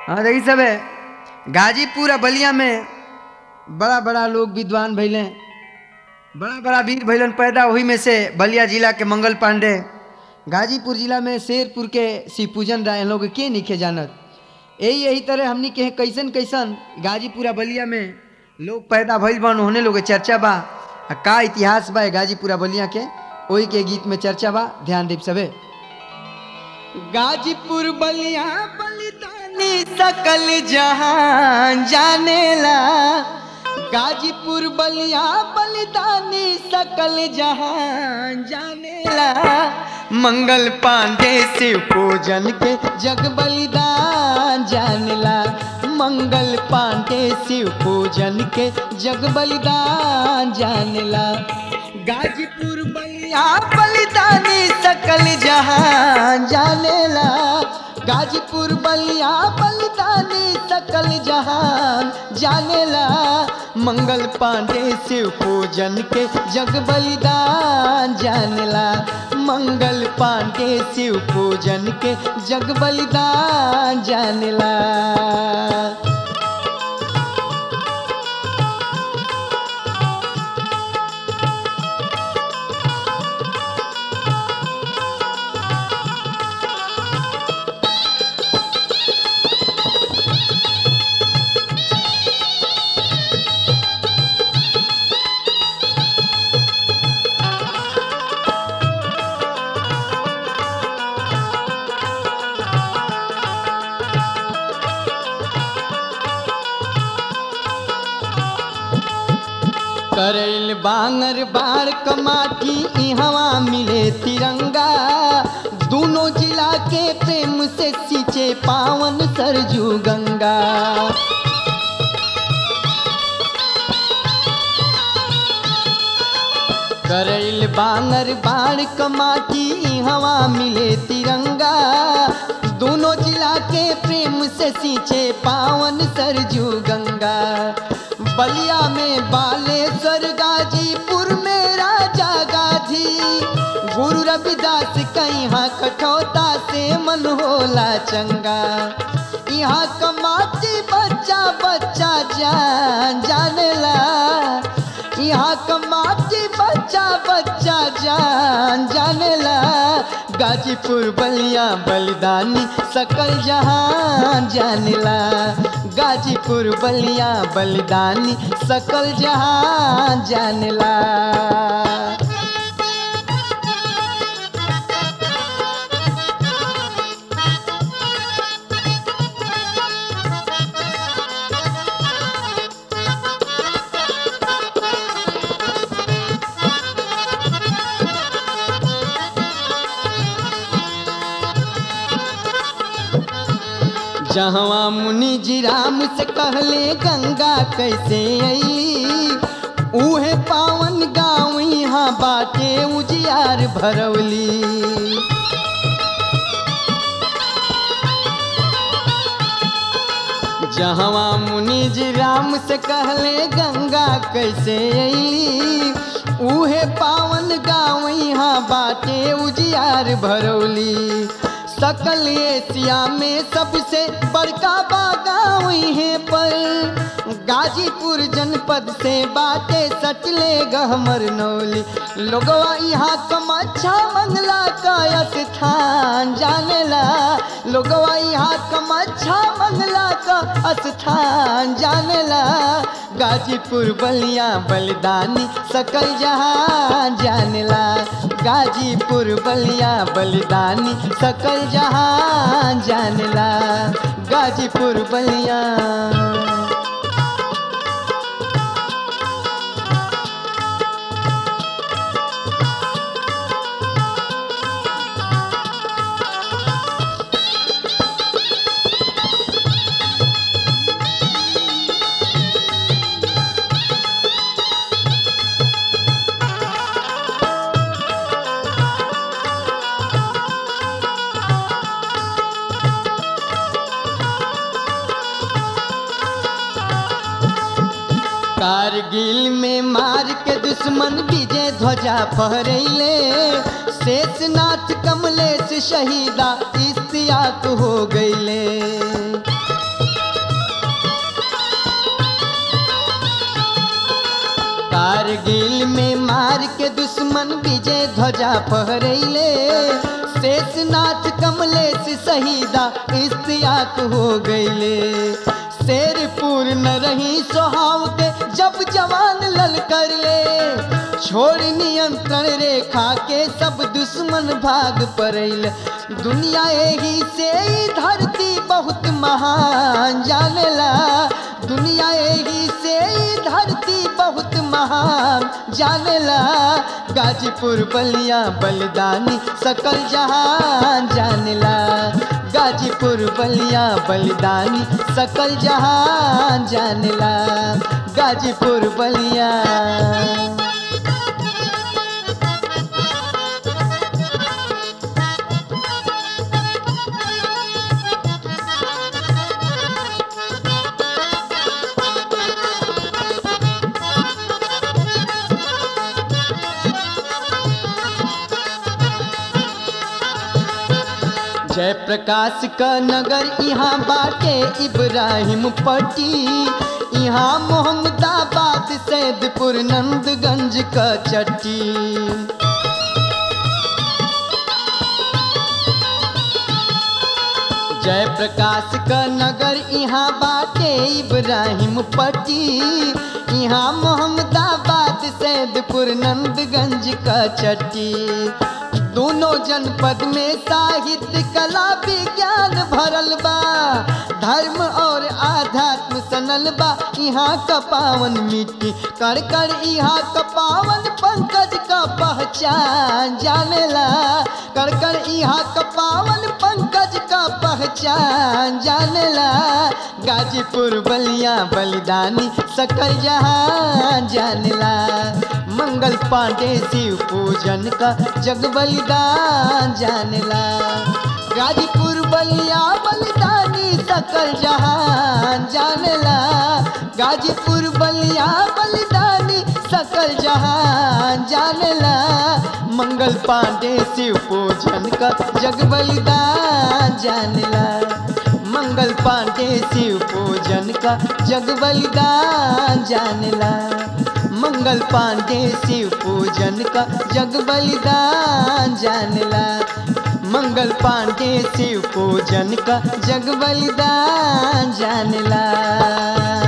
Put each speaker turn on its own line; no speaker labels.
हाँ देखी सब है गाजीपुर आ बलिया में बड़ा बड़ा लोग विद्वान भैले बड़ा बड़ा वीर भैलन पैदा वही में से बलिया जिला के मंगल पांडे गाजीपुर जिला में शेरपुर के शिव पूजन राय लोग के निखे जानत यही यही तरह हमनी के कैसन कैसन गाजीपुर आ बलिया में लोग पैदा भइल बन होने लोग के चर्चा बा आ का इतिहास बा ए गाजीपुर आ बलिया के ओही के गीत में चर्चा बा ध्यान देव सबे गाजीपुर बलिया बलिदानी सकल जहां जानेला गाजीपुर बलिया बलिदानी सकल जहां जानेला मंगल पांडे शिव पूजन के जग बलिदान जानेला मंगल पांडे शिव पूजन के जग बलिदान जानेला गाजीपुर बलिया बलिदानी सकल जहां जानेला गाजीपुर बलिया बलिदानी सकल जहान जानेला मंगल पांडे शिव पूजन के जग बलिदान जानेला मंगल पांडे शिव पूजन के जग बलिदान जानेला करैल बांगर बार कमाठी इहवा मिले तिरंगा दोनों जिला के प्रेम से सींचे पावन सरजू गंगा करैल बांगर बार कमाठी इहवा मिले तिरंगा दोनों जिला के प्रेम से सींचे पावन सरजू गंगा बलिया में बालेश्वर गाजीपुर में राजा गाधी गुरु रविदास कहाँ कठौता से मन होला चंगा यहाँ कमाती बच्चा बच्चा जान जानेला यहाँ कमाती बच्चा बच्चा जान जानेला गाजीपुर बलिया बलिदानी सकल जहान जानेला गाजीपुर बलिया बलिदानी सकल जहान जानेला जहवा मुनि जी राम से कहले गंगा कैसे आई उहे पावन गाँव यहाँ बाटे उजियार भरवली जहवा मुनि जी राम से कहले गंगा कैसे आई उहे पावन गाँव यहाँ बाटे उजियार भरौली सकल एशिया में सबसे बड़का बागाव है पर गाजीपुर जनपद से बाटे सटले गहमर नौली लोगवा यहाँ कमच्छा मंगला का स्थान जानेला लोगवा यहाँ कमच्छा मंगला का स्थान जानेला गाजीपुर बलिया बलिदानी सकल जहां जानेला गाजीपुर बलिया बलिदानी सकल जहां जानेला गाजीपुर बलिया कारगिल में मार के दुश्मन विजय ध्वजा फहरैले शेषनाथ कमलेश शहीदा इस्तियाक हो गईले मार के दुश्मन विजय ध्वजा फहरैले शेषनाथ कमलेश शहीदा इस्तियाक हो गईले शेर पूर्ण रही सोहाव के जब जवान लल कर ले छोड़ नियंत्रण रेखा के सब दुश्मन भाग पड़ैल दुनिया एही से ही धरती बहुत महान जानेला दुनिया एही से ही धरती बहुत महान जानेला गाजीपुर बलिया बलिदानी सकल जहान जानेला गाजीपुर बलिया बलिदानी सकल जहान जानेला गाजीपुर बलिया जय प्रकाश का नगर यहाँ बाटे इब्राहिम पट्टी यहाँ मोहम्मदाबाद सैदपुर नंदगंज का चट्टी जय प्रकाश का नगर यहाँ बाटे इब्राहिम पट्टी यहाँ मोहम्मदाबाद सैदपुर नंदगंज का चट्टी दोनों जनपद में साहित्य कला विज्ञान भरल बा धर्म और आध्यात्म सनल बा यहाँ का पावन मिट्टी कर कर यहाँ का पावन पंकज का पहचान जानेला कर कर यहाँ का पावन पंकज का पहचान जानेला गाजीपुर बलिया बलिदानी सकल जहां जानेला मंगल पांडे शिव पूजन का जग बलिदान जानेला गाजीपुर बलिया बलिदानी सकल जहान जानेला गाजीपुर बलिया बलिदानी सकल जहान जानेला मंगल पांडे शिव पूजन का जग बलिदान जानेला मंगल पांडे शिव पूजन का जग बलिदान जानेला मंगल पांडे शिव पूजन का जग बलिदान जानेला मंगल पांडे शिव पूजन का जग बलिदान जानेला